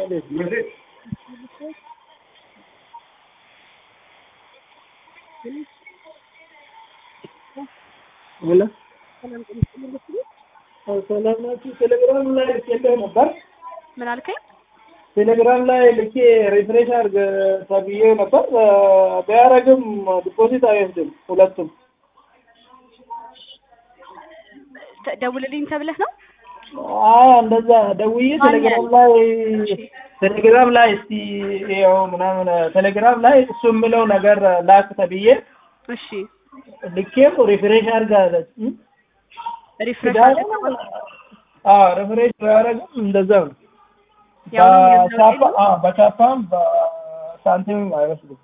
ሰላም ናችሁ? ቴሌግራም ላይ ልኬልህ ነበር። ምን አልከኝ? ቴሌግራም ላይ ልኬ ሪፍሬሽ አድርግ ተብዬ ነበር። ቢያደርግም ዲፖዚት አይወስድም ሁለቱም። ተ- ደውልልኝ ተብለህ ነው? አዎ እንደዛ ደውዬ ቴሌግራም ላይ ቴሌግራም ላይ እስቲ ያው ምናምን ቴሌግራም ላይ እሱ የምለው ነገር ላክ ተብዬ እሺ ልኬም ሪፍሬሽ አድርግ አለች። ሪፍሬሽ ቢያደርግ አዎ ሪፍሬሽ ቢያደርግም እንደዛ ነው። ያው ነው እንደዛው በቻፓ የለም? አዎ በቻፓም በሳንቲምም አይወስድም።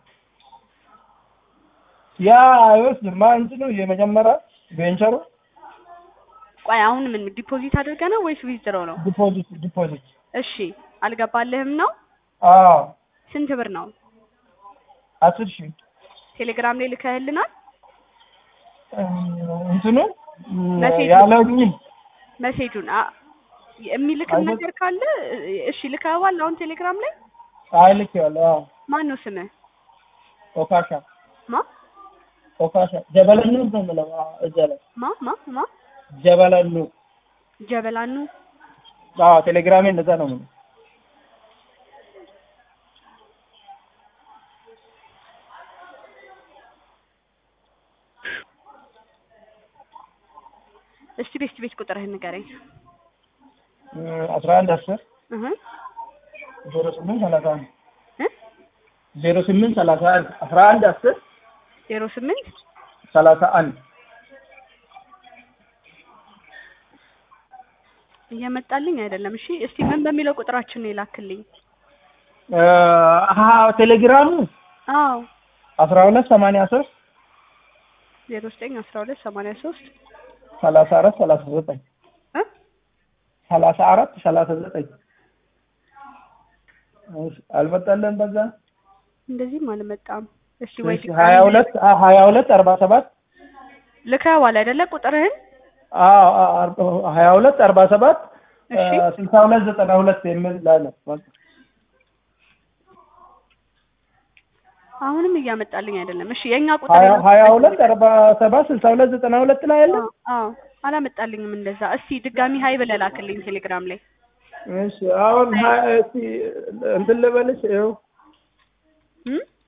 ያ አይወስድም። ማ እንትኑ የመጀመሪያ ቬንቸሩ ቆይ አሁን ምን ዲፖዚት አድርገህ ነው ወይስ ዊዝድሮ ነው? ዲፖዚት ዲፖዚት እሺ አልገባልህም ነው? አዎ ስንት ብር ነው? አስር ሺህ ቴሌግራም ላይ ልከህልናል? እንትኑ መሴጁ። ያለኝን መሴጁን አ- የሚልክም አይነት- ነገር ካለ እሺ ልከኸዋል? አሁን ቴሌግራም ላይ አይልኬዋለሁ። አዎ ማን ነው ስምህ? ኦካሻ ማ ኦካሻ ጀበለኑ ነው የምለው አዎ፣ እዛ ላይ ማ ማ ማ ጀበለኑ ጀበላኑ አዎ ቴሌግራሜ እንደዛ ነው የምለው። እስቲ ቤት ቤት ቁጥርህን ንገረኝ። አስራ አንድ አስር እህ ዜሮ ስምንት ሰላሳ አንድ እ ዜሮ ስምንት ሰላሳ አንድ አስራ አንድ አስር ዜሮ ስምንት ሰላሳ አንድ እየመጣልኝ አይደለም። እሺ እስቲ ምን በሚለው ቁጥራችን ነው የላክልኝ? አሀ ቴሌግራሙ አዎ አስራ ሁለት ሰማንያ ሶስት ዜሮ ዘጠኝ አስራ ሁለት ሰማንያ ሶስት ሰላሳ አራት ሰላሳ ዘጠኝ እ ሰላሳ አራት ሰላሳ ዘጠኝ እሺ፣ አልመጣለን በዛ እንደዚህም አልመጣም። እስቲ ወይ እሺ፣ ሀያ ሁለት አ- ሀያ ሁለት አርባ ሰባት ልከኸዋል አይደለ ቁጥርህን? አዎ አ- አር- ሀያ ሁለት አርባ ሰባት እሺ ስልሳ ሁለት ዘጠና ሁለት የሚል ላይ ነው። አሁንም እያመጣልኝ አይደለም። እሺ የኛ ቁጥር ሀያ የላክበት ሀያ ሁለት አርባ ሰባት ስልሳ ሁለት ዘጠና ሁለት ላይ ያለ አዎ አዎ፣ አላመጣልኝም እንደዛ። እስቲ ድጋሚ ሀይ ብለህ ላክልኝ ቴሌግራም ላይ። እሺ አሁን ሀ- እስቲ እንትን ልበልሽ ይኸው እም